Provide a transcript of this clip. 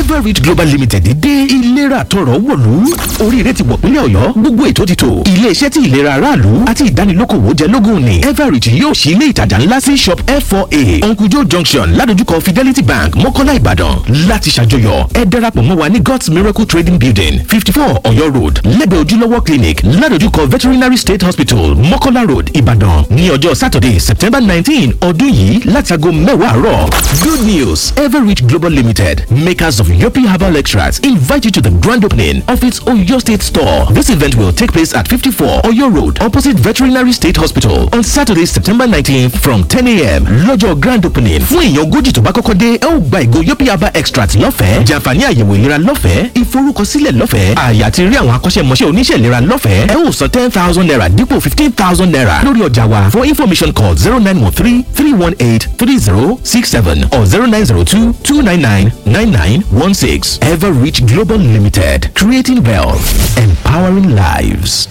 everreach global limited dé ìlera tọrọ wọ̀lú oríire ti wọ̀ pínlẹ̀ ọ̀yọ́ gbogbo ètò ti tò iléeṣẹ́ tí ìlera aráàlú àti ìdánilókòwò jẹ lógún ni everreach yóò ṣí ilé ìtajà ńlá sí shop f4a uncle joe junction ládojúkọ fidelity bank mọ́kọ́lá ìbàdàn láti ṣàjọyọ̀ ẹ darapọ̀ mọ́ wa ní god's miracle trading building fifty four ọ̀yọ́ road lẹ́gbẹ̀ẹ́ ojúlówó clinic ládojúkọ veterinary state hospital mọ́kọ́lá road ìbàdàn ní ọjọ́ saturday september nineteen ọdún yìí láti aago mẹ́wàá àárọ̀ good news everreach global limited makers of european herbal extracts invite you to the grand opening of its oyo state store this event will take place at fifty four ọ̀yọ́ road opposite veterinary state hospital on saturday september nineteenth from ten a.m. lọ́jọ́ grand opening fún èèyàn ogójì tó bá kọ́kọ́ dé ẹ ó gba ìgò european herbal extract lọ́fẹ̀ẹ́ jàǹfààní àyẹ̀wò ìlera lọ́fẹ̀ẹ́ ìforúkọsílẹ̀ lọ́fẹ̀ẹ́ àyà àti rí àwọn akọ́ṣẹ́mọṣẹ́ oníṣẹ́ ìlera lọ́fẹ̀ẹ́ ẹ ó san ten thousand naira dípò fifteen thousand naira lórí ọjà wa for information call zero nine one three three one eight three zero six seven or zero nine zero two two nine nine nine nine one six ever reach global limited creating wealth empowering lives.